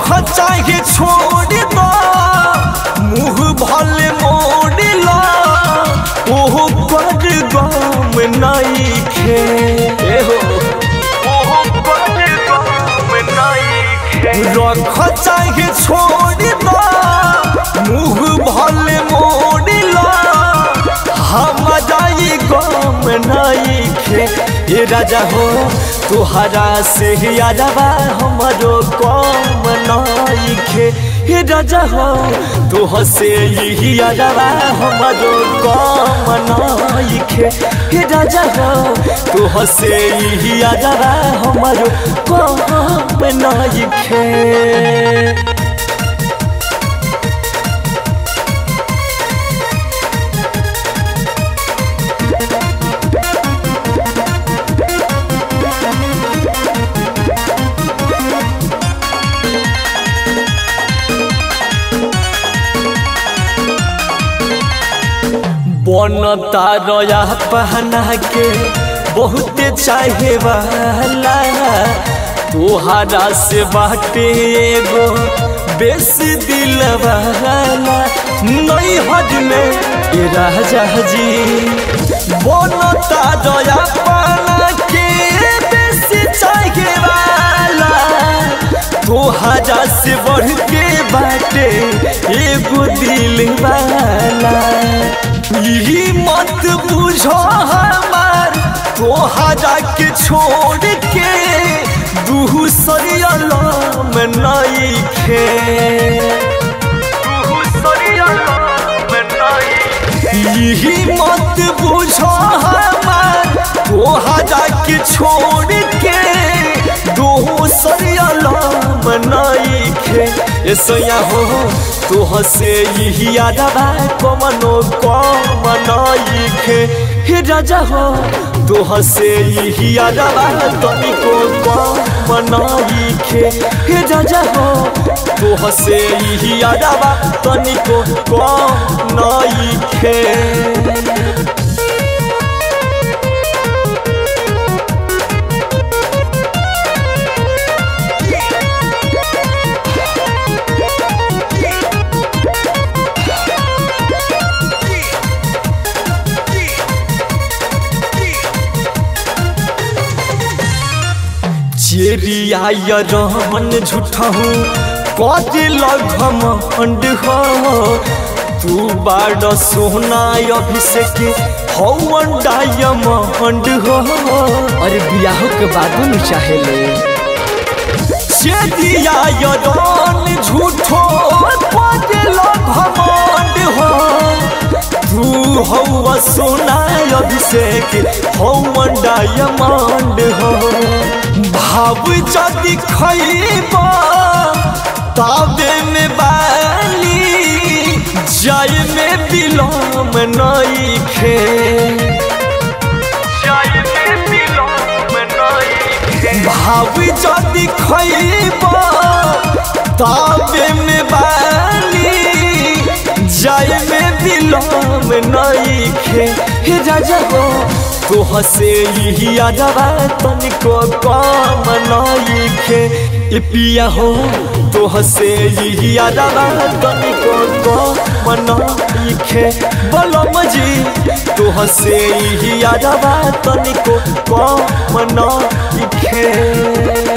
रख चाहे छोड़ दो मुंह भले मोड़ ला ओहो कर गम नहीं खे एहो ओहो कर गम नहीं खे रख चाहे छोड़ दो मुंह भले मोड़ ला हम जाई गम नहीं खे ए राजा हो तुहरा से यादवा हमरो कम नहीं खे हे राजा हो तुह से यही यादवा हमरो कम नहीं खे हे राजा हो तुह से यही यादवा हमरो कम नहीं खे बनता रया पहना के बहुते चाहे वाला तोहरा से बाटे एगो बेस दिल वाला नहीं हज में ए राजा जी बनता रया पहना के बेस चाहे वाला तोहरा से बढ़ के बाटे एगो दिल वाला यही मत बुझो हमार तोहरा के छोड़ के दूसरिया में नहीं खे यही मत बुझो हमार तोहरा के छोड़ के दूसरिया में नहीं खे ऐसा हो तोह से यही यादवा कमनो कम नहीं खे हे राजा हो तोह से यही यादवा तनिको कम नहीं खे हे राजा हो तोह से यही यादवा तनिको कम नहीं खे चेरिया रहन झूठहूँ कदिल घमंड हो तू बाड़ सोना अभिषेक हवन डायमंड हो और बियाह के बाद न चाहे ले चेरिया रहन झूठो कदिल घमंड हो तू हवा सोना अभिषेक हवन डायमंड हो भाव जदि खैब ताबे में बाली जाय में बिलोम नहीं खे भाव जदि खैब ताबे में बाली जाय में बिलोम नहीं खे हे राजा हो तोह से यही यादवा तनिको कम नहीं खे ए पिया हो तोह से यही यादवा तनिको कम नहीं खे बलम जी तोह से यही यादवा तनिको कम नहीं खे